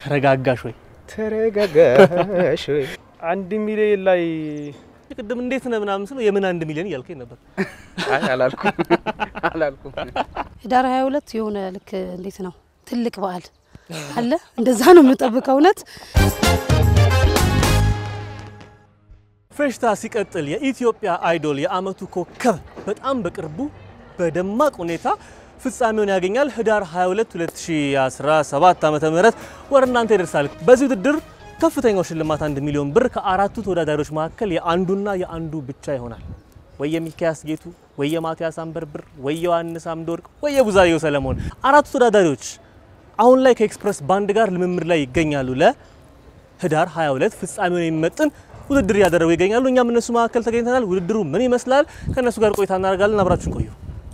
ተረጋጋሽ ወይ? ተረጋጋሽ ወይ? አንድ ሚሊዮን ላይ ቅድም እንዴት ነህ ምናምን ስለው የምን አንድ ሚሊዮን እያልከኝ ነበር። አይ አላልኩም አላልኩም። ህዳር 22 የሆነ ልክ እንዴት ነው ትልቅ በዓል አለ እንደዛ ነው የምጠብቀው እውነት ፌሽታ ሲቀጥል የኢትዮጵያ አይዶል የአመቱ ኮከብ በጣም በቅርቡ በደማቅ ሁኔታ ፍጻሜውን ያገኛል። ህዳር 22 2017 ዓ.ም ወደ እናንተ ይደርሳል። በዚህ ውድድር ከፍተኛው ሽልማት አንድ ሚሊዮን ብር ከአራቱ ተወዳዳሪዎች መካከል የአንዱና የአንዱ ብቻ ይሆናል። ወይ የሚካያስ ጌቱ፣ ወይ የማቲያስ አንበርብር፣ ወይ ዮሐንስ አምደወርቅ፣ ወይ የቡዛየው ሰለሞን። አራቱ ተወዳዳሪዎች አሁን ላይ ከኤክስፕረስ ባንድ ጋር ልምምድ ላይ ይገኛሉ። ለህዳር 22 ፍጻሜውን የሚመጥን ውድድር እያደረጉ ይገኛሉ። እኛም እነሱ መካከል ተገኝተናል። ውድድሩ ምን ይመስላል? ከእነሱ ጋር ቆይታ እናደርጋለን። አብራችሁን ቆዩ።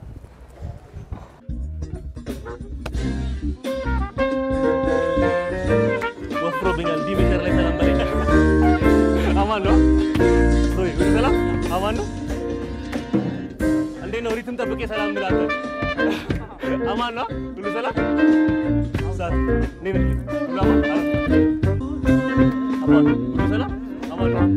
ወፍሮብኛል። ዲ ሜትር ላይ ሰላም በለኝ። አማን ነው ሮይ፣ ሁሉ ሰላም አማን ነው። እንዴት ነው? ሪትም ጠብቄ ሰላም ብላለሁ። አማን ነው። ሁሉ ሰላም ሳት እንዴት ነህ? ሁሉ አማን አማን ነው። ሁሉ ሰላም አማን ነው።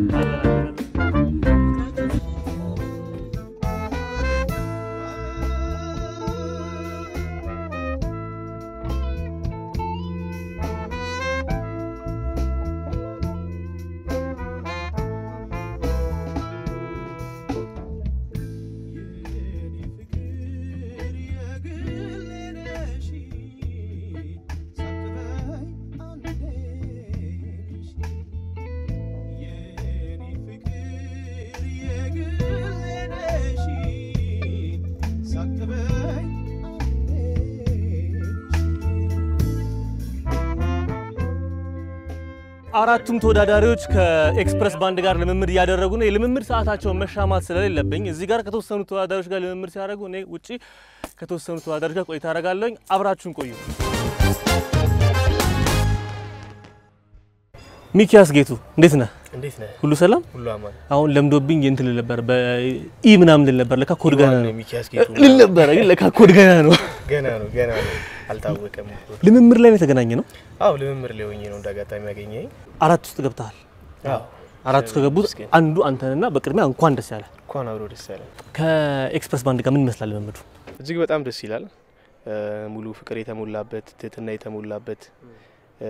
አራቱም ተወዳዳሪዎች ከኤክስፕረስ ባንድ ጋር ልምምድ እያደረጉ ነው። የልምምድ ሰዓታቸውን መሻማት ስለሌለብኝ እዚህ ጋር ከተወሰኑ ተወዳዳሪዎች ጋር ልምምድ ሲያደርጉ እኔ ውጪ ከተወሰኑ ተወዳዳሪዎች ጋር ቆይታ አደርጋለሁኝ። አብራችሁን ቆዩ። ሚኪያስ ጌቱ እንዴት ነህ? እንዴት ነህ? ሁሉ ሰላም? ሁሉ አማን። አሁን ለምዶብኝ እንትን ልል ነበር በኢ ምናምን ልል ነበር። ለካ ኮድ ገና ነው ሚኪያስ ጌቱ ልል ነበር፣ ግን ለካ ኮድ ገና ነው። ገና ነው ገና ነው አልታወቀም። ልምምድ ላይ ነው የተገናኘ ነው። አዎ ልምምድ ላይ ሆኜ ነው እንዳጋጣሚ ያገኘኝ። አራት ውስጥ ገብተሃል። አዎ አራት ውስጥ ከገቡት መስገን። አንዱ አንተንና በቅድሚያ እንኳን ደስ ያለ። እንኳን አብሮ ደስ ያለ። ከኤክስፕረስ ባንድ ጋር ምን ይመስላል ልምምዱ? እጅግ በጣም ደስ ይላል። እ፣ ሙሉ ፍቅር የተሞላበት ትህትና የተሞላበት እ፣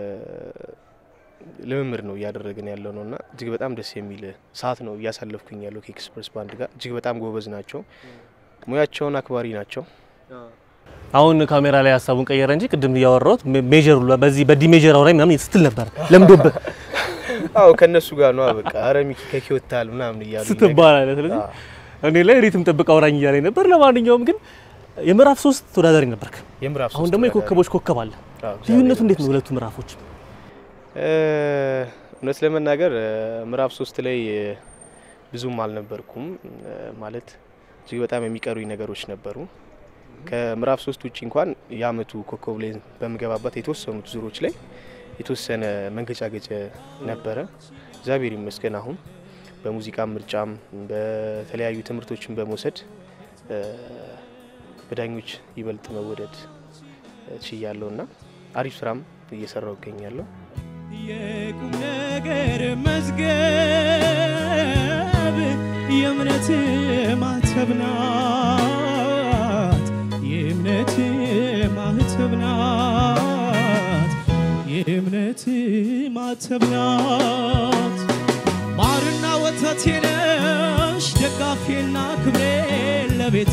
ልምምድ ነው እያደረግን ያለው ነው እና እጅግ በጣም ደስ የሚል ሰዓት ነው እያሳለፍኩኝ ያለው ከኤክስፕረስ ባንድ ጋር። እጅግ በጣም ጎበዝ ናቸው፣ ሙያቸውን አክባሪ ናቸው። አሁን ካሜራ ላይ ሀሳቡን ቀየረ እንጂ ቅድም እያወራሁት ሜጀር ሁሉ በዚህ በዲ ሜጀር አውራኝ ምናምን ስትል ነበር ለምዶብህ አዎ ከእነሱ ጋር ነው በቃ አረ ሚኪ ከኪወታል ምናምን እያሉ ስትባል አለ። ስለዚህ እኔ ላይ ሪትም ጠብቅ አውራኝ እያለኝ ነበር። ለማንኛውም ግን የምዕራፍ ሶስት ተወዳዳሪ ነበርክ። የምዕራፍ አሁን ሶስት ደግሞ ተወዳዳሪ። የኮከቦች ኮከብ አለ። አዎ፣ ልዩነቱ እግዚአብሔር እንዴት ነው ይመስገን። ሁለቱ ምዕራፎች? እ፣ እውነት ለመናገር እ፣ ምዕራፍ ሶስት ላይ እ፣ ብዙም አልነበርኩም እ፣ ማለት እጅግ በጣም የሚቀሩኝ ነገሮች ነበሩ። ከምዕራፍ ሶስት ውጭ እንኳን የአመቱ ኮከብ ላይ በምገባበት የተወሰኑት ዙሮች ላይ የተወሰነ መንገጫገጭ ነበረ። እግዚአብሔር ይመስገን አሁን በሙዚቃ ምርጫም በተለያዩ ትምህርቶችን በመውሰድ እ፣ በዳኞች ይበልጥ መወደድ ችያለሁ እና አሪፍ ስራም እየሰራው እገኛለሁ። የቁም ነገር መዝገብ የእምነት ማህተብ ናት የእምነት ማህተብ ናት የእምነት ማህተብ ናት ማርና ወተቴ ነሽ ደጋፊና ክብሬ ለቤቴ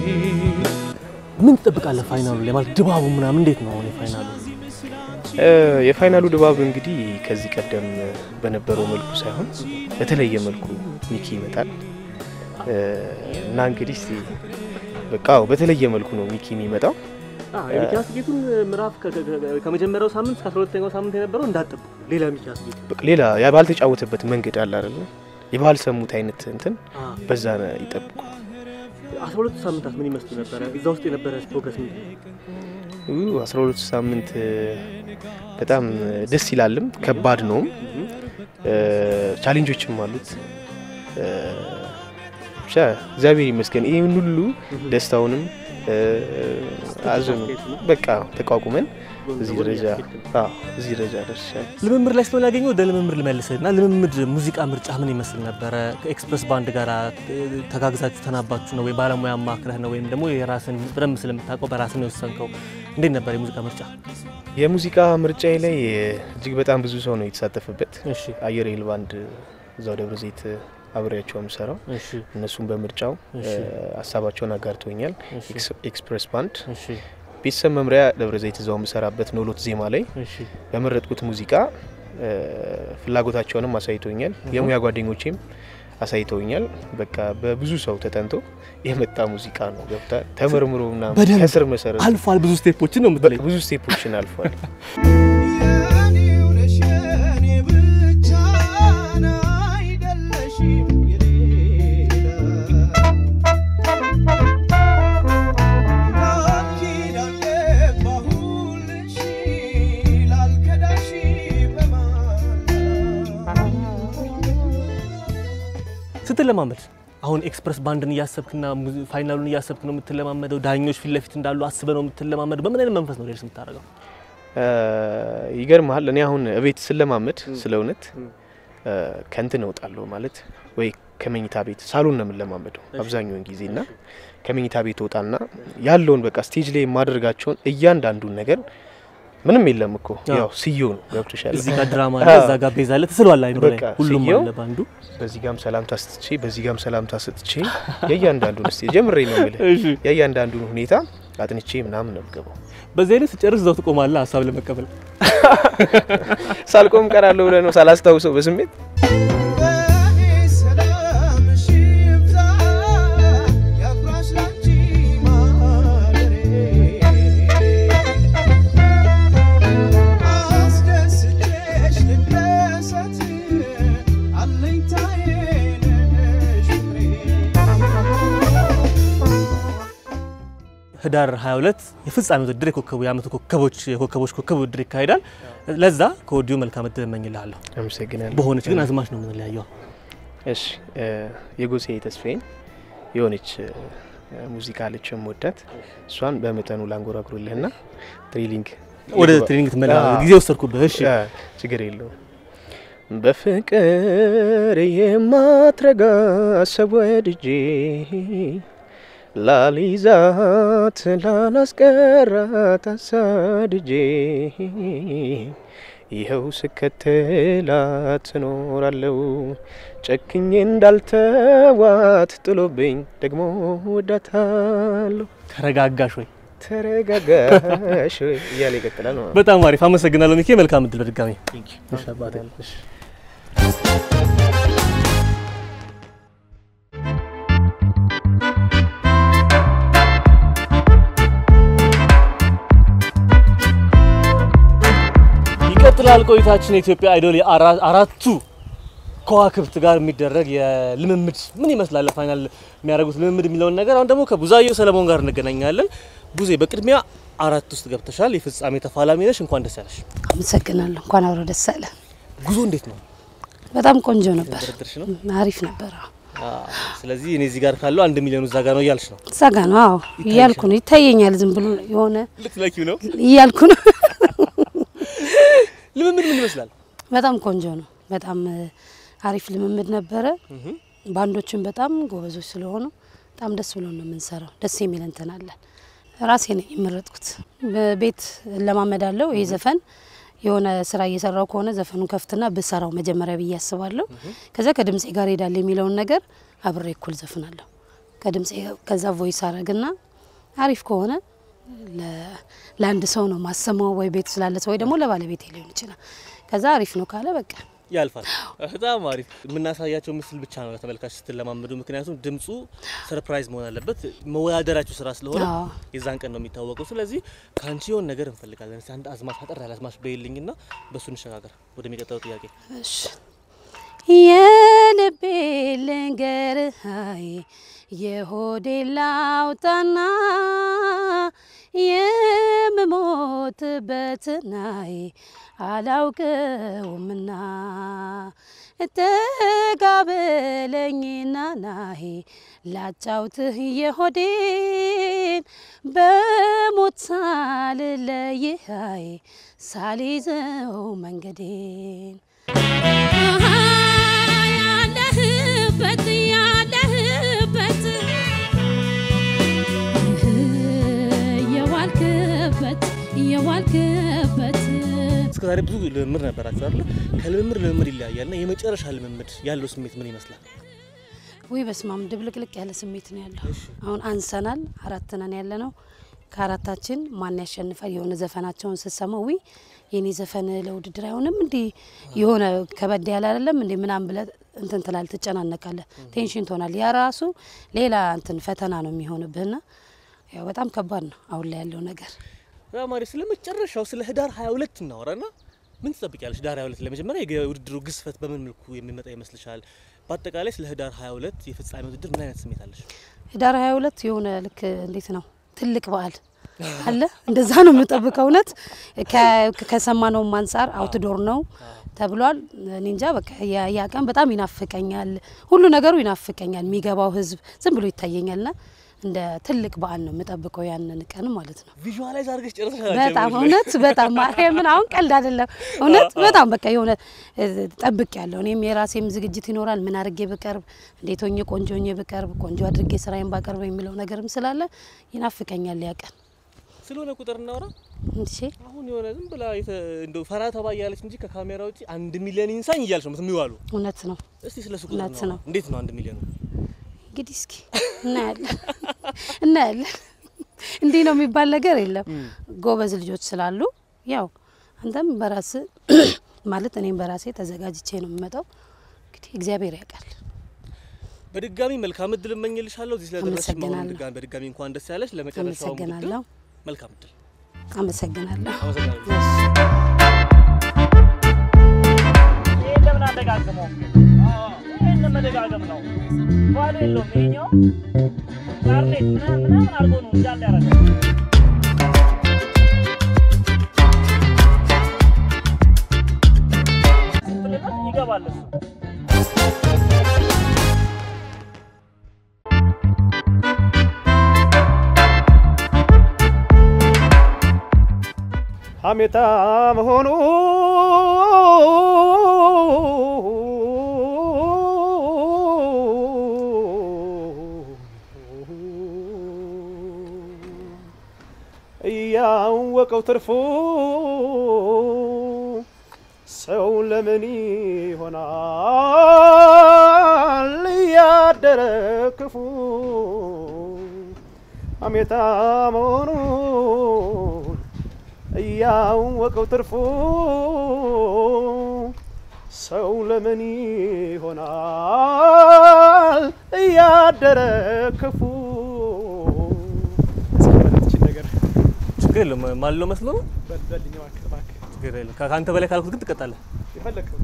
ምን ትጠብቃለህ ፋይናሉ ላይ ማለት ድባቡ ምናምን እንዴት ነው? አሁን የፋይናሉ እ፣ የፋይናሉ ድባብ እንግዲህ ከዚህ ቀደም በነበረው መልኩ ሳይሆን በተለየ መልኩ ሚኪ ይመጣል እ፣ እና እንግዲህ እስቲ በቃ አዎ፣ በተለየ መልኩ ነው ሚኪ የሚመጣው። የሚኪያስ ጌቱን ምዕራፍ ከመጀመሪያው ሳምንት እስከ 12ኛው ሳምንት የነበረው እንዳጠብቁ ሌላ ሚኪያስ ጌቱ በቃ ሌላ ያ ባልተጫወተበት መንገድ አለ አይደለ? የባልሰሙት አይነት እንትን በዛ ነው ይጠብቁ። 12 ሳምንታት ምን ይመስሉ ነበረ? እዛ ውስጥ የነበረ ፕሮግረስ ምን ኡ፣ 12 ሳምንት እ፣ በጣም ደስ ይላልም ከባድ ነውም እ፣ ቻሌንጆችም አሉት እ፣ ብቻ እግዚአብሔር ይመስገን ይህን ሁሉ ደስታውንም እ፣ አዝኑ በቃ ተቋቁመን እዚህ ደረጃ አዎ እዚህ ደረጃ ደርሻለሁ። ልምምድ ላይ ስለሆነ ያገኘው ወደ ልምምድ ልመልስህ እና ልምምድ ሙዚቃ ምርጫ ምን ይመስል ነበረ? ከኤክስፕረስ ባንድ ጋር ተጋግዛችሁ ተናባችሁ ነው ወይ ባለሙያ ማክረህ ነው ወይም ደግሞ የራስን በደንብ ስለምታውቀው በራስን የወሰንከው? እንዴት ነበር የሙዚቃ ምርጫ? የሙዚቃ ምርጫዬ ላይ እጅግ በጣም ብዙ ሰው ነው የተሳተፈበት። እሺ አየር ኃይል ባንድ እዛው ደብረ ዘይት አብሬያቸው የምሰራው እሺ እነሱም በምርጫው እሺ። እ፣ ሀሳባቸውን አጋርቶኛል። እሺ ኤክስ- ኤክስፕሬስ ባንድ እሺ ቤተሰብ መምሪያ ደብረ ዘይት እዛው የምሰራበት ኖሎት ዜማ ላይ እሺ በመረጥኩት ሙዚቃ እ፣ ፍላጎታቸውንም አሳይቶኛል። የሙያ ጓደኞቼም አሳይተውኛል። በቃ በብዙ ሰው ተጠንቶ የመጣ ሙዚቃ ነው። ገብታ ተመርምሮ ምናምን በደንብ ከስር መሰረት አልፏል። ብዙ ስቴፖችን ነው የምትለኝ። ብዙ ስቴፖችን አልፏል። የኔው ነሽ የኔ ብቻ አይደለሽም የሌላ ቃል ኪዳን ገባሁልሽ ላልከዳሽ በማላ ስትለማመድ አሁን ኤክስፕረስ ባንድን እያሰብክና ሙዚ- ፋይናሉን እያሰብክ ነው የምትለማመደው? ዳኞች ፊት ለፊት እንዳሉ አስበህ ነው የምትለማመደው? በምን አይነት መንፈስ ነው ሌልስ የምታደርገው? እ፣ ይገርምሃል እኔ አሁን እቤት ስለማመድ ስለ እውነት እ፣ ከንትን እወጣለሁ ማለት ወይ ከመኝታ ቤት ሳሎን ነው የምንለማመደው አብዛኛውን ጊዜ እና ከመኝታ ቤት ወጣና ያለውን በቃ ስቴጅ ላይ የማደርጋቸውን እያንዳንዱን ነገር ምንም የለም እኮ አዎ። ያው ስየው ነው ገብቶሻል። እዚህ ጋር ድራማ አለ፣ እዛ ጋር ቤዛ አለ፣ ትስሏል አይምሮ ላይ በቃ ሁሉም ስየው አለ ባንዱ። በዚህ ጋም ሰላምታ ስትቼ በዚህ ጋም ሰላምታ ስትቼ የእያንዳንዱን ስ ጀምሬ ነው የምልህ እሺ የእያንዳንዱን ሁኔታ አጥንቼ ምናምን ነው የምገባው። በዚህ አይነት ስጨርስ እዛው ትቆማለህ ሀሳብ ለመቀበል። ሳልቆም ቀራለሁ ብለህ ነው ሳላስታውሰው በስሜት በኔ ሰላምሽ ይብዛ ያኩራሽ ላንቺ ማደሬ አስደስቼሽ ልደሰት አለኝታዬ ነሽ ፍቅሬ ህዳር 22 የፍጻሜ ውድድር የኮከቡ የአመቱ ኮከቦች የኮከቦች ኮከብ ውድድር ይካሄዳል። ለዛ ከወዲሁ መልካም እድል እመኝልሃለሁ። አመሰግናለሁ። በሆነች ግን አዝማች ነው የምንለያየው። እሺ እ፣ የጎሴ ተስፋዬን የሆነች እ፣ ሙዚቃ አለች የምወዳት እሷን በመጠኑ ላንጎራጉርልህና ትሬሊንግ ወደ ትሬኒንግ ትመላ አዎ። ጊዜ ወሰድኩብህ። እሺ እ፣ ችግር የለውም። በፍቅር የማትረጋ ሰብ ወድጄ ላሊዛት ላላስቀራት አሳድጄ ይኸው ስከተላት ትኖራለው ጨክኜ እንዳልተዋት ጥሎብኝ ደግሞ ወዳታለሁ። ተረጋጋሽ ወይ? ተረጋጋሽ ወይ እያለ ይቀጥላል ማለት ነው። በጣም አሪፍ አመሰግናለሁ ሚኪ። መልካም እድል በድጋሚ እሺ አባቴ። እሺ ይቀጥላል ቆይታችን። የኢትዮጵያ አይዶል የአራ- አራቱ ከዋክብት ጋር የሚደረግ የልምምድ ምን ይመስላል ፋይናል የሚያደርጉት ልምምድ የሚለውን ነገር አሁን ደግሞ ከቡዛየው ሰለሞን ጋር እንገናኛለን። ቡዜ በቅድሚያ አራት ውስጥ ገብተሻል። የፍጻሜ ተፋላሚ ነሽ። እንኳን ደስ ያለሽ። አመሰግናለሁ። እንኳን አብሮ ደስ አለ። ጉዞ እንዴት ነው? በጣም ቆንጆ ነበር፣ ድርድርሽ ነው? አሪፍ ነበር። አዎ። አዎ። ስለዚህ እኔ እዚህ ጋር ካለው አንድ ሚሊዮን እዛ ጋር ነው እያልሽ ነው? እዛ ጋ ነው። አዎ እያልኩ ነው። ይታየኛል፣ ዝም ብሎ የሆነ ልትለኪው ነው? እያልኩ ነው። ልምምድ ምን ይመስላል? በጣም ቆንጆ ነው። በጣም እ፣ አሪፍ ልምምድ ነበረ። ባንዶችን በጣም ጎበዞች ስለሆኑ በጣም ደስ ብሎ ነው የምንሰራው። ደስ የሚል እንትን አለን። ራሴ ነኝ የመረጥኩት። በቤት እለማመዳለሁ። ይህ ዘፈን የሆነ ስራ እየሰራው ከሆነ ዘፈኑን ከፍትና ብሰራው መጀመሪያ ብዬ አስባለሁ። ከዛ ከድምፄ ጋር ሄዳለ የሚለውን ነገር አብሬ እኩል ዘፍናለሁ ከድምፄ ከዛ ቮይስ አረግና አሪፍ ከሆነ ለ- ለአንድ ሰው ነው ማሰማው፣ ወይ ቤት ስላለ ሰው ወይ ደግሞ ለባለቤቴ ሊሆን ይችላል። ከዛ አሪፍ ነው ካለ በቃ ያልፋል። በጣም አሪፍ። የምናሳያቸው ምስል ብቻ ነው ለተመልካች ስትለማመዱ፣ ምክንያቱም ድምፁ ሰርፕራይዝ መሆን አለበት። መወዳደራችሁ ስራ ስለሆነ አዎ። የዛን ቀን ነው የሚታወቀው። ስለዚህ ከአንቺ የሆን ነገር እንፈልጋለን። እስኪ አንድ አዝማች አጠር ያለ አዝማች በይልኝና በእሱ እንሸጋገር ወደሚቀጥለው ጥያቄ። እሺ የልቤ ልንገርሃይ የሆዴ ላውጣና የምሞትበትናይ አላውቀውምና ተጋበለኝና ናሄ ላጫውትህ የሆዴን በሞት ሳልለይሃይ ሳልይዘው መንገዴን ያለህበት ያለህበት የዋልክበት የዋልክበት እስከ ዛሬ ብዙ ልምምድ ነበራችሁ አይደለ? ከልምምድ ልምምድ ይለያያል እና የመጨረሻ ልምምድ ያለው ስሜት ምን ይመስላል? ውይ በስማም ድብልቅልቅ ያለ ስሜት ነው ያለው። አሁን አንሰናል፣ አራት ነን ያለ ነው። ከአራታችን ማን ያሸንፋል? የሆነ ዘፈናቸውን ስትሰማው ውይ የኔ ዘፈን ለውድድር አይሆንም እንዲ የሆነ ከበድ ያለ አይደለም እንዲ ምናምን ብለህ እንትን ትላለህ፣ ትጨናነቃለህ፣ ቴንሽን ትሆናል። ያ ራሱ ሌላ እንትን ፈተና ነው የሚሆንብህና ያው በጣም ከባድ ነው አሁን ላይ ያለው ነገር። ማሪ ስለ መጨረሻው ስለ ህዳር 22 እናወራና ምን ትጠብቂያለሽ? ህዳር 22 ለመጀመሪያ የውድድሩ ግዝፈት በምን መልኩ የሚመጣ ይመስልሻል? በአጠቃላይ ስለ ህዳር 22 የፍጻሜ ውድድር ምን አይነት ስሜት አለሽ? ህዳር 22 የሆነ ልክ እንዴት ነው ትልቅ በዓል አለ እንደዛ ነው የምጠብቀው። እውነት ከ- ከሰማነውም አንጻር አውትዶር ነው ተብሏል። እኔ እንጃ በቃ ያ- ያ ቀን በጣም ይናፍቀኛል። ሁሉ ነገሩ ይናፍቀኛል። የሚገባው ህዝብ ዝም ብሎ ይታየኛልና እንደ ትልቅ በዓል ነው የምጠብቀው ያንን ቀን ማለት ነው። ቪዥዋላይዝ አድርገሽ ጨርሰሻል። በጣም እውነት በጣም ማርያምን አሁን ቀልድ አይደለም። እውነት በጣም በቃ የሆነ ጠብቅ ያለው እኔም የራሴም ዝግጅት ይኖራል። ምን አድርጌ ብቀርብ፣ እንዴት ሆኜ ቆንጆ ሆኜ ብቀርብ፣ ቆንጆ አድርጌ ስራዬን ባቀርብ የሚለው ነገርም ስላለ ይናፍቀኛል ያ ቀን። ስለሆነ ቁጥር እናወራ። እሺ አሁን የሆነ ዝም ብላ የተ- እንደው ፈራ ተባ እያለች እንጂ ከካሜራ ውጪ አንድ ሚሊዮን ኢንሳኝ እያልሽ ነው የምትሚዋሉ። እውነት ነው። እስቲ ስለ ሱ ቁጥር እውነት እናውራ። ነው። እንዴት ነው አንድ ሚሊዮን? እንግዲህ እስኪ እናያለን እናያለን። እንዲህ ነው የሚባል ነገር የለም። ጎበዝ ልጆች ስላሉ ያው አንተም በራስ ማለት እኔም በራሴ ተዘጋጅቼ ነው የምመጣው። እንግዲህ እግዚአብሔር ያውቃል። በድጋሚ መልካም እድል እመኝልሻለሁ። እዚህ ስለደረስሽ አሁን አመሰግናለሁ። ድጋሚ በድጋሚ እንኳን ደስ ያለሽ። ለመጨረሻው ውድድር አመሰግናለሁ። መልካም እድል። አመሰግናለሁ። አመሰግናለሁ። ይሄን ለምን አደጋግመው? ይሄን መደጋገም ነው ባሉ የለውም። ይሄኛው ካርኔት ምናምን ምናምን አድርጎ ነው እንዳለ ያደረገው። ስትልበት ይገባል እሱ። ሀሜታ መሆኑ እያወቀው ትርፉ ሰው ለምን ይሆናል እያደረ ክፉ ሀሜታ መሆኑን እያወቀው ትርፉ ሰው ለምን ይሆናል እያደረ ክፉ እስከመለትችን ነገር ችግር የለም። ማለው መስሎ ነው። በልበልኝ እባክህ እባክህ ችግር የለም። ከ- ከአንተ በላይ ካልኩት ግን ትቀጣለህ። የፈለግከው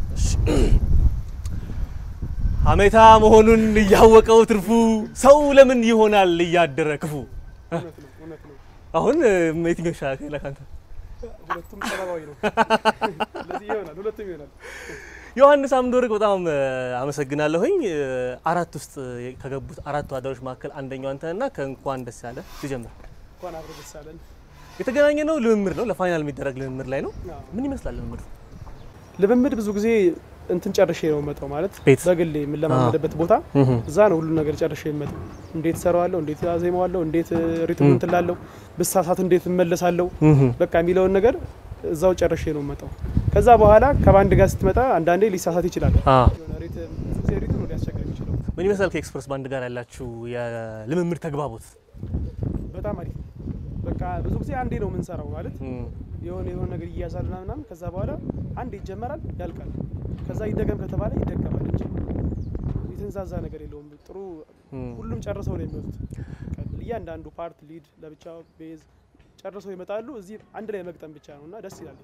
ሀሜታ መሆኑን እያወቀው ትርፉ ሰው ለምን ይሆናል እያደረ ክፉ። እውነት ነው እውነት ነው አሁን እ፣ የትኛው ይሻላል ከአንተ? ሁለቱም ሰላማዊ ነው ስለዚህ ይሆናል ሁለቱም ይሆናል ዮሐንስ አምዶርግ በጣም እ፣ አመሰግናለሁኝ። እ፣ አራት ውስጥ እ፣ ከገቡት አራት ተወዳዳሪዎች መካከል አንደኛው አንተና ከእንኳን ደስ ያለ ትጀምር። እንኳን አብሮ ደስ አለን የተገናኘ ነው ልምምድ ነው፣ ለፋይናል የሚደረግ ልምምድ ላይ ነው። አዎ። ምን ይመስላል ልምምዱ? ልምምድ ብዙ ጊዜ እንትን ጨርሼ ነው የምመጣው ማለት ቤት? በግሌ የምለማመድበት ቦታ እዛ ነው ሁሉ ነገር ጨርሼ የምመጣው። እንዴት ሰራዋለሁ፣ እንዴት አዜማዋለሁ፣ እንዴት ሪትሙ እንትን ላለው ብሳሳት እንዴት እመለሳለሁ በቃ የሚለውን ነገር እዛው ጨርሼ ነው የምመጣው። ከዛ በኋላ ከባንድ ጋር ስትመጣ አንዳንዴ ሊሳሳት ይችላል። አዎ። የሆነ ሪትም ብዙ ጊዜ ሪትም ነው ሊያስቸግር የሚችለው። ምን ይመስላል ከኤክስፕረስ ባንድ ጋር ያላችሁ የልምምድ ተግባቦት? በጣም አሪፍ ነው። በቃ ብዙ ጊዜ አንዴ ነው የምንሰራው ማለት እም፣ የሆነ የሆነ ነገር እያያዛል ምናምን ምናምን ከዛ በኋላ አንዴ ይጀመራል ያልቃል። ከዛ ይደገም ከተባለ ይደገማል እንጂ የተንዛዛ ነገር የለውም። ጥሩ እም። ሁሉም ጨርሰው ነው የሚወጡት። በቃ እያንዳንዱ ፓርት ሊድ ለብቻው ቤዝ ጨርሰው ይመጣሉ። እዚህ አንድ ላይ መግጠም ብቻ ነው እና ደስ ይላል።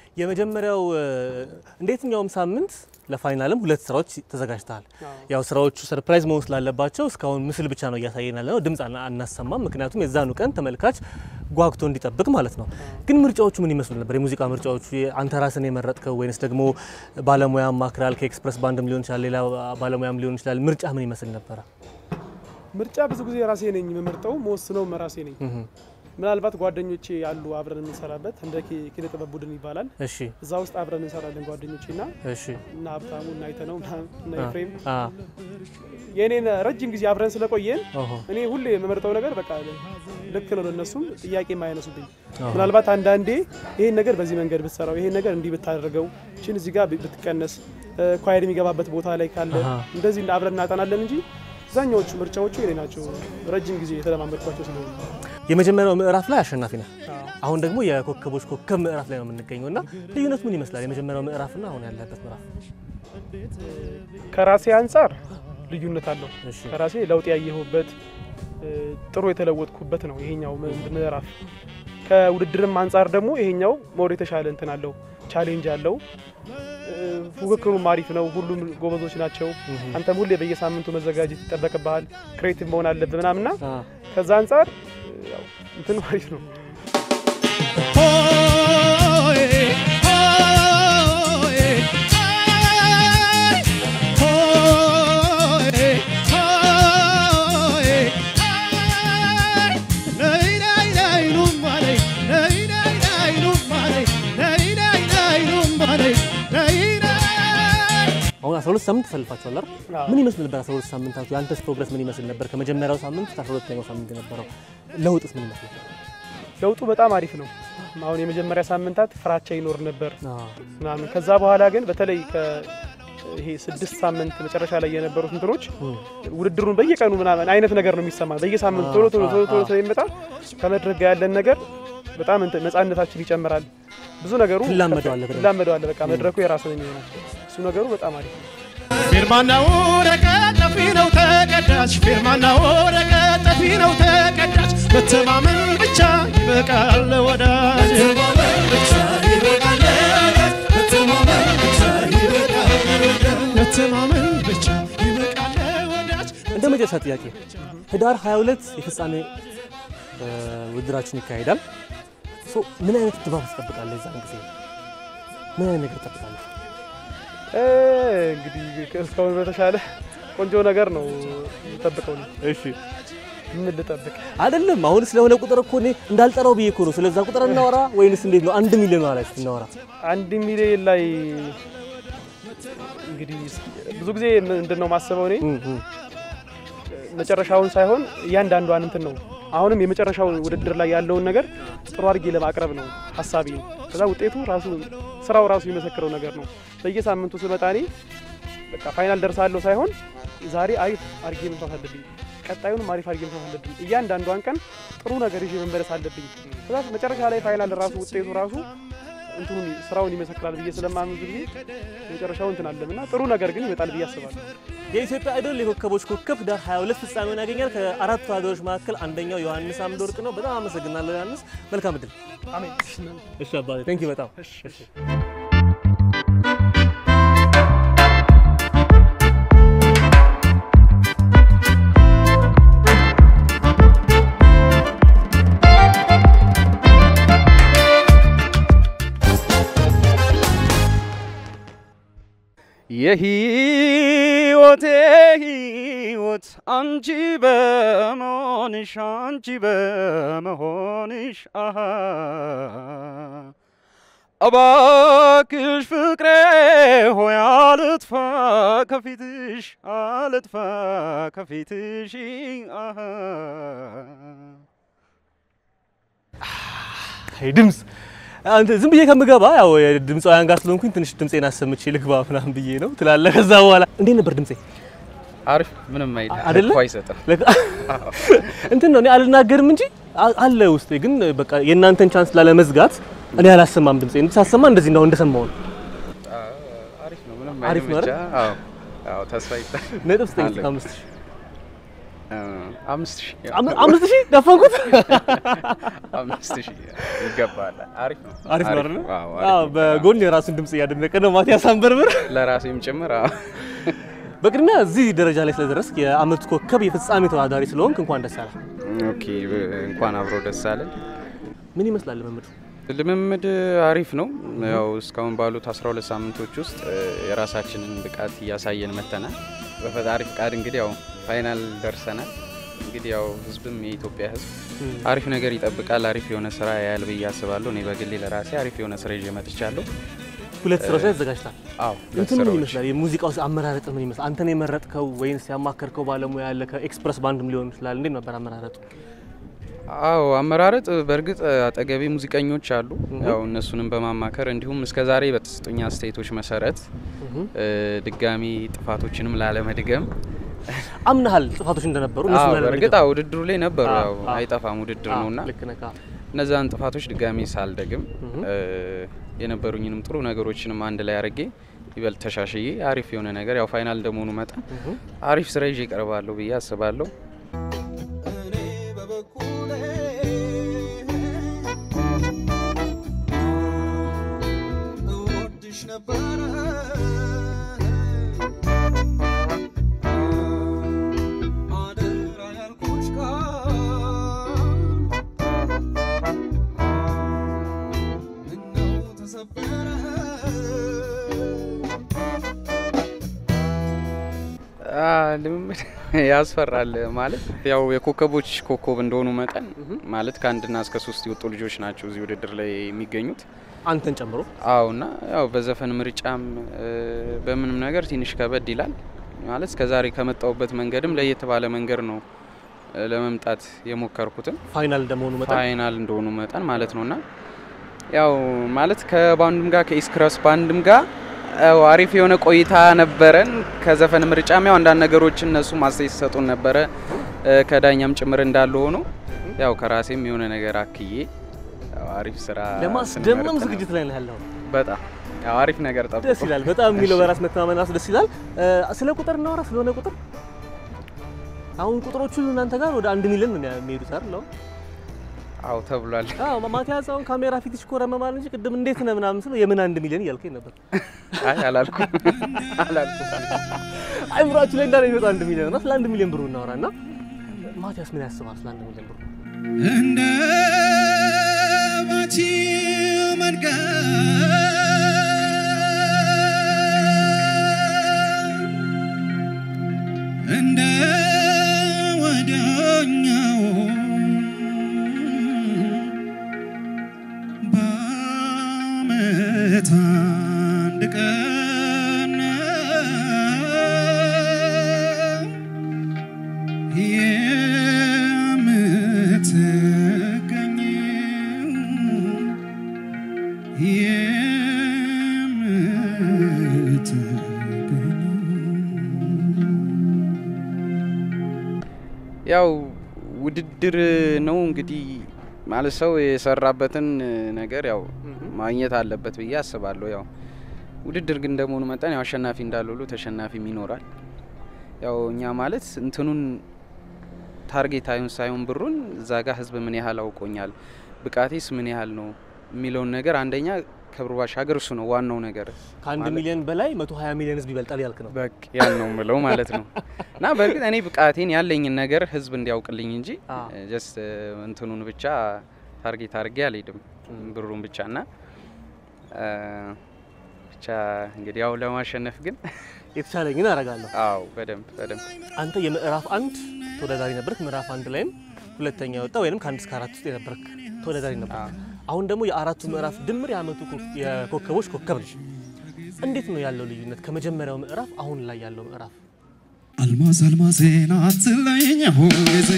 የመጀመሪያው እ፣ እንደ የትኛውም ሳምንት ለፋይናልም ሁለት ስራዎች ተዘጋጅተሃል። ያው ስራዎቹ ሰርፕራይዝ መሆን ስላለባቸው እስካሁን ምስል ብቻ ነው እያሳየን ያለ ነው፣ ድምፅ አና- አናሰማም። ምክንያቱም የዛኑ ቀን ተመልካች ጓጉቶ እንዲጠብቅ ማለት ነው። ግን ምርጫዎቹ ምን ይመስሉ ነበር? የሙዚቃ ምርጫዎቹ አንተ ራስን የመረጥከው ወይንስ ደግሞ ባለሙያ ማክራል? ከኤክስፕረስ ባንድም ሊሆን ይችላል፣ ሌላ ባለሙያም ሊሆን ይችላል። ምርጫ ምን ይመስል ነበረ? ምርጫ ብዙ ጊዜ ራሴ ነኝ የምመርጠው፣ መወስነውም ራሴ ነኝ። ምናልባት ጓደኞቼ አሉ አብረን የምንሰራበት እንደ ኪ- ኪነ ጥበብ ቡድን ይባላል። እሺ እዛ ውስጥ አብረን እንሰራለን ጓደኞቼ ና እሺ እና ሀብታሙ እና አይተነው ምናምን እና አ- ኤፍሬም አ የእኔን ረጅም ጊዜ አብረን ስለቆየን ኦሆ እኔ ሁሌ የምመርጠው ነገር በቃ ልክ ነው ለእነሱም ጥያቄ የማያነሱብኝ አዎ። ምናልባት አንዳንዴ ይሄን ነገር በዚህ መንገድ ብትሰራው ይሄን ነገር እንዲህ ብታደርገው ችን እዚህ ጋር ብትቀነስ ኳየር የሚገባበት ቦታ ላይ ካለ አሃ። እንደዚህ እንደ አብረን እናጠናለን እንጂ አብዛኛዎቹ ምርጫዎቹ የኔ ናቸው። ረጅም ጊዜ የተለማመድኳቸው ስለሆኑ የመጀመሪያው ምዕራፍ ላይ አሸናፊ ነህ። አሁን ደግሞ የኮከቦች ኮከብ ምዕራፍ ላይ ነው የምንገኘው እና ልዩነቱ ምን ይመስላል? የመጀመሪያው ምዕራፍና አሁን ያለበት ምዕራፍ? ከራሴ አንጻር ልዩነት አለው። እሺ ከራሴ ለውጥ ያየሁበት እ፣ ጥሩ የተለወጥኩበት ነው ይሄኛው ም- ምዕራፍ። ከውድድርም አንጻር ደግሞ ይሄኛው ሞር የተሻለ እንትን አለው፣ ቻሌንጅ አለው። እ፣ ፉክክሩም አሪፍ ነው። ሁሉም ጎበዞች ናቸው። አንተም ሁሌ በየሳምንቱ መዘጋጀት ይጠበቅብሃል። ክሬቲቭ መሆን አለብህ ምናምና አ ከዛ አንጻር እ፣ ያው እንትኑ አሪፍ ነው። አሁን 12 ሳምንት ተሰልፋችኋል አይደል? አዎ። ምን ይመስል ነበር 12 ሳምንታቱ? የአንተስ ፕሮግረስ ምን ይመስል ነበር? ከመጀመሪያው ሳምንት እስከ 12ኛው ሳምንት የነበረው ለውጥስ ምን ይመስል ነበር? ለውጡ በጣም አሪፍ ነው። አሁን የመጀመሪያ ሳምንታት ፍራቻ ይኖር ነበር አ ምናምን ከዛ በኋላ ግን በተለይ ከ ይሄ ስድስት ሳምንት መጨረሻ ላይ የነበሩት እንትኖች ውድድሩን በየቀኑ ምናምን አይነት ነገር ነው የሚሰማ በየሳምንቱ ቶሎ ቶሎ ቶሎ ቶሎ ስለሚመጣ ከመድረክ ጋር ያለን ነገር በጣም እንትን ነጻነታችን ይጨምራል። ብዙ ነገሩ ትላመደዋለህ በደንብ። ትላመደዋለህ። በቃ መድረኩ የራስ ነው የሚሆነው። እሱ ነገሩ በጣም አሪፍ ነው። ፊርማና ወረቀት ጠፊ ነው ተቀዳጅ ፊርማና ወረቀት ጠፊ ነው ተቀዳጅ መተማመን ብቻ ይበቃል ወዳጅ መተማመን ብቻ ይበቃል ወዳጅ እንደ መጨረሻ ጥያቄ ህዳር 22 የፍጻሜ እ፣ ውድድራችን ይካሄዳል። ሶ ምን አይነት ድባብ ትጠብቃለህ? የዛን ጊዜ ምን አይነት ነገር ትጠብቃለህ? እ፣ እንግዲህ እስካሁን በተሻለ ቆንጆ ነገር ነው የምጠብቀው። ነው እሺ ምን ልጠብቅ? አይደለም አሁን ስለሆነ ቁጥር እኮ እኔ እንዳልጠራው ብዬ እኮ ነው። ስለዛ ቁጥር እናወራ ወይንስ እንዴት ነው? አንድ ሚሊዮን ላይ እስኪ እናወራ። አንድ ሚሊዮን ላይ እንግዲህ ብዙ ጊዜ ምንድን ነው ማስበው እኔ እም፣ እም። መጨረሻውን ሳይሆን እያንዳንዷን እንትን ነው። አሁንም የመጨረሻውን ውድድር ላይ ያለውን ነገር ጥሩ አድርጌ ለማቅረብ ነው ሀሳቢ። ከዛ ውጤቱ ራሱ ስራው ራሱ የመሰክረው ነገር ነው። በየሳምንቱ ስመጣ እኔ በቃ ፋይናል ደርሳለሁ ሳይሆን ዛሬ አሪፍ አድርጌ መስራት አለብኝ፣ ቀጣዩንም አሪፍ አድርጌ መስራት አለብኝ። እያንዳንዷን ቀን ጥሩ ነገር ይዤ መመለስ አለብኝ። ከዛ መጨረሻ ላይ ፋይናል ራሱ ውጤቱ ራሱ እንትኑን ስራውን ይመሰክራል ብዬ ስለማምን ብዙ ጊዜ መጨረሻው እንትን አለም እና ጥሩ ነገር ግን ይመጣል ብዬ አስባለሁ። የኢትዮጵያ አይዶል የኮከቦች ኮከብ ህዳር 22 ፍጻሜውን ያገኛል። ከአራቱ ሀገሮች መካከል አንደኛው ዮሐንስ አምደ ወርቅ ነው። በጣም አመሰግናለሁ ዮሐንስ። መልካም እድል። አሜን። እሺ አባቴ ቴንክ ዩ በጣም እሺ። የህይወቴ ህይወት አንቺ በመሆንሽ አንቺ በመሆንሽ አሃ እባክሽ ፍቅሬ ሆይ አልጥፋ ከፊትሽ አልጥፋ ከፊትሽ አሃ አይ ድምፅ አንተ ዝም ብዬ ከምገባ ያው ድምፃውያን ጋር ስለሆንኩኝ ትንሽ ድምፄን አሰምቼ ልግባ ምናምን ብዬ ነው ትላለህ። ከዛ በኋላ እንዴት ነበር ድምፄ? አሪፍ ምንም አይደለም። አይደለ? እኮ አይሰጥም። ለካ- እንትን ነው እኔ አልናገርም እንጂ አ- አለ ውስጤ። ግን በቃ የእናንተን ቻንስ ላለመዝጋት እኔ አላሰማም ድምፄ። ሳሰማ እንደዚህ ነው እንደሰማው ነው። አሪፍ ነው ምንም አሪፍ አይልም ነው ብቻ። አዎ አዎ ተስፋ ይጣል። ነጥብ ስጠኝ አለ። ከአምስት ሺህ አምስት ሺህ ያው፣ አም- አምስት ሺህ ደፈንኩት። አምስት ሺህ ይገባል። አሪፍ ነው። አሪፍ ነው አይደል? አዎ፣ አዎ፣ አሪፍ ነው። በጎን የራሱን ድምጽ እያደነቀ ነው ማቲያስ አንበርብር። ለራሴም ጭምር አዎ። በቅድሚያ እዚህ ደረጃ ላይ ስለደረስክ የአመቱ ኮከብ የፍጻሜ ተወዳዳሪ ስለሆንክ እንኳን ደስ አለህ። ኦኬ ብ- እንኳን አብሮ ደስ አለን። ምን ይመስላል ልምምዱ? ልምምድ አሪፍ ነው። ያው እስካሁን ባሉት 12 ሳምንቶች ውስጥ እ፣ የራሳችንን ብቃት እያሳየን መተናል። በፈጣሪ ፍቃድ እንግዲህ ያው ፋይናል ደርሰናል። እንግዲህ ያው ህዝብም የኢትዮጵያ ህዝብ አሪፍ ነገር ይጠብቃል። አሪፍ የሆነ ስራ ያያል ብዬ አስባለሁ። እኔ በግሌ ለራሴ አሪፍ የሆነ ስራ ይዤ መጥቻለሁ። ሁለት ስራዎች ላይ ተዘጋጅታል። አዎ ሁለት እንትን ምን ስራዎች። ይመስላል? የሙዚቃው አመራረጥ ምን ይመስላል? አንተን የመረጥከው ወይንስ ያማከርከው ባለሙያ ያለ ከኤክስፕረስ ባንድም ሊሆን ይችላል። እንዴት ነበር አመራረጡ? አዎ አመራረጥ በእርግጥ አጠገቤ ሙዚቀኞች አሉ። ያው እነሱንም በማማከር እንዲሁም እስከ ዛሬ በተሰጡኝ አስተያየቶች መሰረት እ፣ ድጋሚ ጥፋቶችንም ላለመድገም አምናሃል ጥፋቶች እንደነበሩ እነሱ አዎ ላይ በእርግጥ ለመድገም? አዎ ውድድሩ ላይ ነበሩ። አዎ፣ ያው አዎ። አይጠፋም ውድድር አዎ፣ ነውና ልክ ነህ። አዎ። እነዛን ጥፋቶች ድጋሚ ሳልደግም እ፣ የነበሩኝንም ጥሩ ነገሮችንም አንድ ላይ አድርጌ ይበልጥ ተሻሽዬ አሪፍ የሆነ ነገር ያው ፋይናል እንደመሆኑ መጠን አሪፍ ስራ ይዤ እቀርባለሁ ብዬ አስባለሁ። እወድሽ ነበረ አደራ ያልኩሽ ቃል ምነው ተሰበረ አ፣ ልምምድ ያስፈራል ማለት ያው የኮከቦች ኮከብ እንደሆኑ መጠን ማለት ከአንድና እስከ ሶስት የወጡ ልጆች ናቸው እዚህ ውድድር ላይ የሚገኙት። አንተን ጨምሮ አዎ እና ያው በዘፈን ምርጫም እ፣ በምንም ነገር ትንሽ ከበድ ይላል ማለት እስከ ዛሬ ከመጣሁበት መንገድም ለየት ባለ መንገድ ነው እ፣ ለመምጣት የሞከርኩትም ፋይናል እንደመሆኑ መጠን ፋይናል እንደሆኑ መጠን ማለት ነውና ያው ማለት ከባንዱም ጋር ከኢስክረስ ባንድም ጋር ያው አሪፍ የሆነ ቆይታ ነበረን። ከዘፈን ምርጫም ያው አንዳንድ ነገሮችን እነሱ ማስተያየት ሲሰጡን ነበረ እ፣ ከዳኛም ጭምር እንዳለ ሆኖ ያው ከራሴም የሆነ ነገር አክዬ ያው አሪፍ ስራ ለማስደመም ስንመርጥ ዝግጅት ላይ ነው ያለው። በጣም ያው አሪፍ ነገር ጠብቆ ደስ ይላል። በጣም የሚለው በራስ መተማመን ራሱ ደስ ይላል። እ፣ ስለ ቁጥር እናወራ። ስለሆነ ቁጥር አሁን ቁጥሮቹ እናንተ ጋር ወደ አንድ ሚሊዮን ነው የሚሄዱት አይደል? አሁን አዎ ተብሏል። አዎ ማቲያስ አሁን ካሜራ ፊት ይሽኮረመማል እንጂ ቅድም እንዴት ነህ ምናምን ስለው የምን አንድ ሚሊዮን እያልከኝ ነበር። አይ አላልኩም አላልኩም። አይምሯችሁ ላይ እንዳለ የሚመጣ አንድ ሚሊዮን ነው። ስለ አንድ ሚሊዮን ብሩ እናወራ እና ማቲያስ ምን ያስባል ስለ አንድ ሚሊዮን ብሩ? እንደ ባቲ መንገድ እንደ ወዲያኛው በዓመት አንድ ቀን የምትገኘው ያው ውድድር ነው እንግዲህ ማለት ሰው የሰራበትን ነገር ያው ማግኘት አለበት ብዬ አስባለሁ። ያው ውድድር ግን እንደመሆኑ መጠን ያው አሸናፊ እንዳለ ሁሉ ተሸናፊም ይኖራል። ያው እኛ ማለት እንትኑን ታርጌት አይሁን ሳይሆን ብሩን እዛ ጋር ህዝብ ምን ያህል አውቆኛል፣ ብቃቴስ ምን ያህል ነው የሚለውን ነገር አንደኛ ከብሩ ባሻገር እሱ ነው ዋናው ነገር። ከአንድ ማለት- ሚሊዮን በላይ 120 ሚሊዮን ህዝብ ይበልጣል ያልክ ነው። በቃ ያን ነው ምለው ማለት ነው። እና በእርግጥ እኔ ብቃቴን ያለኝን ነገር ህዝብ እንዲያውቅልኝ እንጂ አዎ። ጀስት እንትኑን ብቻ ታርጌት አድርጌ አልሄድም ብሩን ብቻ እና እ፣ ብቻ እንግዲህ ያው ለማሸነፍ ግን የተቻለኝን አደርጋለሁ። አዎ በደንብ በደንብ አንተ የምዕራፍ አንድ ተወዳዳሪ ነበርክ። ምዕራፍ አንድ ላይም ሁለተኛ ወጣ ወይም ከአንድ እስከ አራት ውስጥ የነበርክ ተወዳዳሪ ነበር። አሁን ደግሞ የአራቱ ምዕራፍ ድምር የአመቱ ኮ- የኮከቦች ኮከብ ነው። እንዴት ነው ያለው ልዩነት ከመጀመሪያው ምዕራፍ አሁን ላይ ያለው ምዕራፍ? አልማዝ አልማዜን አትለይኝ ሁልጊዜ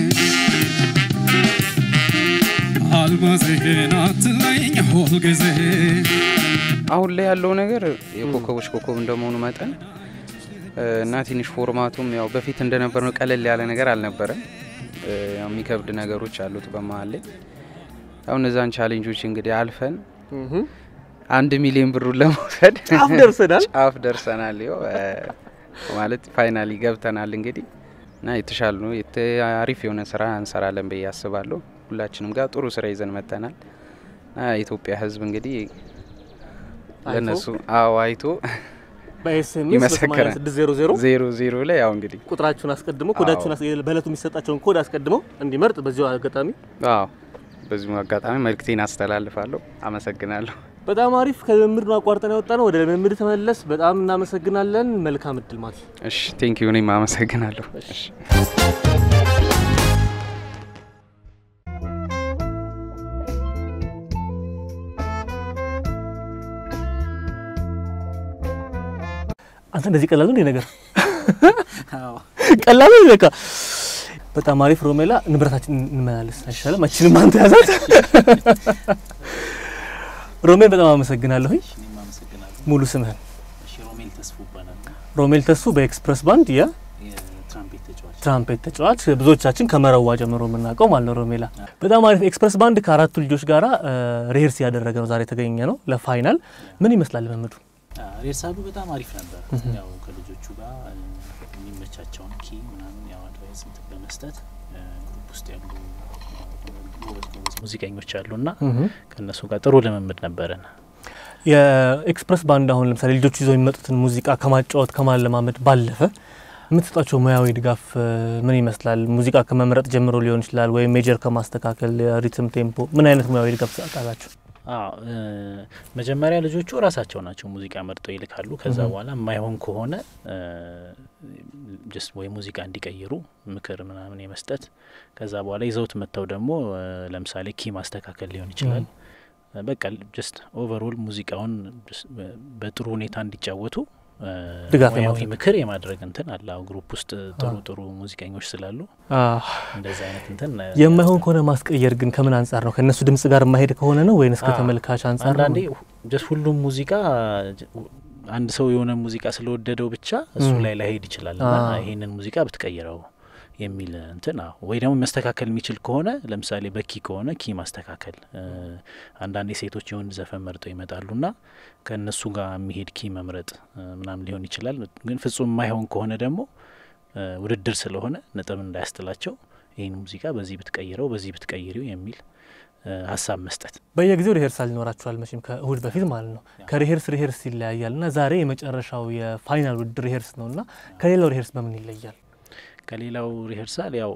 አልማዜን አትለይኝ ሁልጊዜ አሁን ላይ ያለው ነገር የኮከቦች ኮከብ እንደመሆኑ መጠን እ፣ እና ትንሽ ፎርማቱም ያው በፊት እንደነበረው ቀለል ያለ ነገር አልነበረም። እ፣ ያው የሚከብድ ነገሮች አሉት በመሀል ላይ ያው እነዛን ቻሌንጆች እንግዲህ አልፈን አንድ ሚሊዮን ብሩን ለመውሰድ ጫፍ ደርሰናል። ጫፍ ደርሰናል። ይኸው እ፣ ማለት ፋይናሊ ገብተናል። እንግዲህ እና የተሻለ ነው የተ- አሪፍ የሆነ ስራ እንሰራለን ብዬ አስባለሁ። ሁላችንም ጋር ጥሩ ስራ ይዘን መጥተናል እና የኢትዮጵያ ሕዝብ እንግዲህ ለነሱ አዎ አይቶ በኤስኤምኤስ ይመሰክራል። በ8600 ዜሮ ዜሮ ላይ ያው እንግዲህ ቁጥራችሁን አስቀድሞ ኮዳችሁን አስ- በእለቱ የሚሰጣቸውን ኮድ አስቀድመው እንዲመርጥ በዚሁ አጋጣሚ አዎ በዚሁ አጋጣሚ መልእክቴን አስተላልፋለሁ። አመሰግናለሁ። በጣም አሪፍ ከልምምድ ነው አቋርጠን ያወጣ ነው። ወደ ልምምድ ተመለስ። በጣም እናመሰግናለን። መልካም እድል ማቲ። እሺ ቴንክ ዩ እኔም አመሰግናለሁ። እሺ አንተ እንደዚህ ቀላል ነው እንዴ ነገር? ቀላል ነው በቃ። በጣም አሪፍ ሮሜላ፣ ንብረታችን እንመላለስ አይሻልም? አችንም አንተ ያዛት። ሮሜል በጣም አመሰግናለሁኝ። እኔም አመሰግናለሁ። ሙሉ ስምህን? እሺ ሮሜል ተስፉ ይባላል። ሮሜል ተሱ በኤክስፕረስ ባንድ የትራምፔት ተጫዋች የትራምፔት ተጫዋች፣ ብዙዎቻችን ከመረዋ ጀምሮ የምናውቀው ማለት ነው። ሮሜላ በጣም አሪፍ። ኤክስፕረስ ባንድ ከአራቱ ልጆች ጋራ ሪሄርስ ያደረገ ነው ዛሬ የተገኘ ነው ለፋይናል። ምን ይመስላል ልምምዱ? ሬርሳሉ በጣም አሪፍ ነበር። ያው ከልጆቹ ጋር እ፣ የሚመቻቸውን ኪ ምናምን ያው አድቫይስ እንትን በመስጠት እ፣ ግሩፕ ውስጥ ያሉ ጎበዝ ጎበዝ ሙዚቀኞች አሉና ከእነሱ ጋር ጥሩ ልምምድ ነበረን። የኤክስፕረስ ባንድ አሁን ለምሳሌ ልጆቹ ይዘው የሚመጡትን ሙዚቃ ከማጫወት ከማለማመድ ባለፈ የምትሰጣቸው ሙያዊ ድጋፍ እ፣ ምን ይመስላል? ሙዚቃ ከመምረጥ ጀምሮ ሊሆን ይችላል ወይም ሜጀር ከማስተካከል ሪትም፣ ቴምፖ ምን አይነት ሙያዊ ድጋፍ ትሰጣላችሁ? አዎ እ፣ መጀመሪያ ልጆቹ ራሳቸው ናቸው ሙዚቃ መርጠው ይልካሉ። ከዛ በኋላ የማይሆን ከሆነ ጀስት ወይ ሙዚቃ እንዲቀይሩ ምክር ምናምን የመስጠት ከዛ በኋላ ይዘውት መጥተው ደግሞ እ፣ ለምሳሌ ኪ ማስተካከል ሊሆን ይችላል። በቃ ጀስት ኦቨርኦል ሙዚቃውን just በ- በጥሩ ሁኔታ እንዲጫወቱ እ፣ ድጋፍ ሙያዊ የማድረግ። ምክር የማድረግ እንትን አለ። አዎ ግሩፕ ውስጥ ጥሩ ጥሩ ሙዚቀኞች ስላሉ እንደዚህ አይነት እንትን እ፣ የማይሆን ከሆነ ማስቀየር ግን ከምን አንጻር ነው? ከእነሱ ድምጽ ጋር የማይሄድ ከሆነ ነው ወይንስ አዎ። ከተመልካች አንጻር ነው? አንዳንዴ ጀስት ሁሉም ሙዚቃ ጀ- አንድ ሰው የሆነ ሙዚቃ ስለወደደው ብቻ እሱ ም። ላይ ላይሄድ ይችላል እና አዎ። ይሄንን ሙዚቃ ብትቀይረው የሚል እንትን አዎ። ወይ ደግሞ መስተካከል የሚችል ከሆነ ለምሳሌ በኪ ከሆነ ኪ ማስተካከል እ፣ አንዳንዴ ሴቶች የወንድ ዘፈን መርጠው ይመጣሉ ና ከእነሱ ጋር የሚሄድ ኪ መምረጥ እ፣ ምናምን ሊሆን ይችላል። ግን ፍጹም የማይሆን ከሆነ ደግሞ እ፣ ውድድር ስለሆነ ነጥብ እንዳያስጥላቸው ይህን ሙዚቃ በዚህ ብትቀይረው በዚህ ብትቀይሪው የሚል እ፣ ሀሳብ መስጠት በየጊዜው ሪሄርሳል ይኖራችኋል መቼም ከእሁድ በፊት ማለት ነው። ከሪሄርስ ሪሄርስ ይለያያል እና ዛሬ የመጨረሻው የፋይናል ውድድር ሪሄርስ ነው እና ከሌላው ሪሄርስ በምን ይለያል? ከሌላው ሪሄርሳል ያው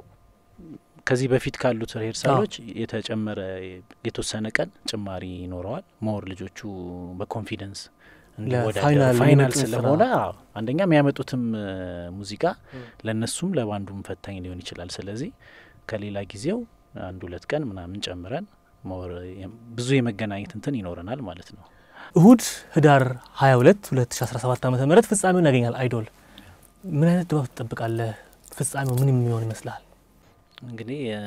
ከዚህ በፊት ካሉት ሪሄርሳሎች የተጨመረ የተወሰነ ቀን ጭማሪ ይኖረዋል። ሞር ልጆቹ በኮንፊደንስ እንዲወዳደሩ ለፋይናል ፋይናል የሚመጡን ስለሆነ ስራ። አዎ፣ አንደኛ የሚያመጡትም እ፣ ሙዚቃ ለእነሱም ለባንዱም ፈታኝ ሊሆን ይችላል። ስለዚህ ከሌላ ጊዜው አንድ ሁለት ቀን ምናምን ጨምረን ሞር የ- ብዙ የመገናኘት እንትን ይኖረናል ማለት ነው። እሁድ ህዳር 22 2017 ዓ ም ፍጻሜውን ያገኛል አይዶል። ምን አይነት ድባብ ትጠብቃለህ? ፍጻሜው ምን የሚሆን ይመስላል? እንግዲህ እ፣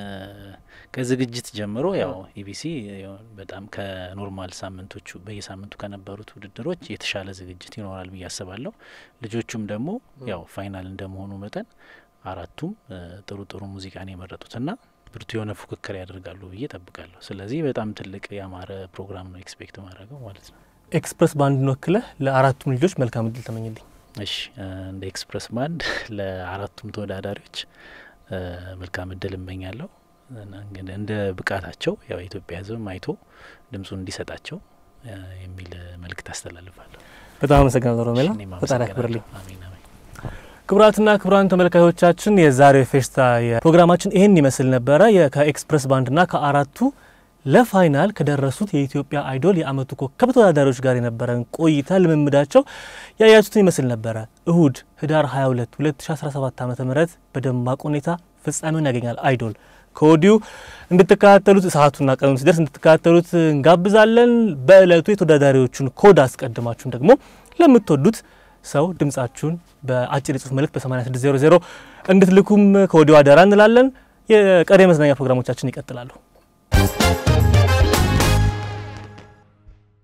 ከዝግጅት ጀምሮ ያው ኢቢሲ ያው በጣም ከኖርማል ሳምንቶቹ በየሳምንቱ ከነበሩት ውድድሮች የተሻለ ዝግጅት ይኖራል ብዬ አስባለሁ። ልጆቹም ደግሞ ያው ፋይናል እንደመሆኑ መጠን አራቱም እ፣ ጥሩ ጥሩ ሙዚቃን የመረጡትና ብርቱ የሆነ ፉክክር ያደርጋሉ ብዬ ጠብቃለሁ። ስለዚህ በጣም ትልቅ ያማረ ፕሮግራም ነው ኤክስፔክት ማድረገው ማለት ነው። ኤክስፕረስ ባንድን ወክለህ ለአራቱም ልጆች መልካም እድል ተመኝልኝ። እሺ እ፣ እንደ ኤክስፕረስ ባንድ ለአራቱም ተወዳዳሪዎች እ፣ መልካም እድል እመኛለሁ። እና እንግዲህ እንደ ብቃታቸው ያው የኢትዮጵያ ሕዝብም አይቶ ድምፁን እንዲሰጣቸው እ፣ የሚል መልእክት አስተላልፋለሁ። በጣም አመሰግናለሁ ሮሜላ፣ እሺ፣ እኔም ፈጣሪ አመሰግናለሁ። ያክብርልኝ። አሜን አሜን። ክቡራትና ክቡራን ተመልካዮቻችን የዛሬው ፌስታ ፕሮግራማችን ይህን ይመስል ነበረ። የ- ከኤክስፕረስ ባንድና ከአራቱ ለፋይናል ከደረሱት የኢትዮጵያ አይዶል የአመቱ ኮከብ ተወዳዳሪዎች ጋር የነበረን ቆይታ ልምምዳቸው ያያችሁትን ይመስል ነበረ። እሁድ ህዳር 22 2017 ዓ ም በደማቅ ሁኔታ ፍጻሜውን ያገኛል አይዶል። ከወዲሁ እንድትከታተሉት ሰዓቱና ቀኑን ሲደርስ እንድትከታተሉት እንጋብዛለን። በእለቱ የተወዳዳሪዎቹን ኮድ አስቀድማችሁን ደግሞ ለምትወዱት ሰው ድምጻችሁን በአጭር የጽሁፍ መልእክት በ8600 እንድትልኩም ከወዲሁ አደራ እንላለን። የቀሪ መዝናኛ ፕሮግራሞቻችን ይቀጥላሉ።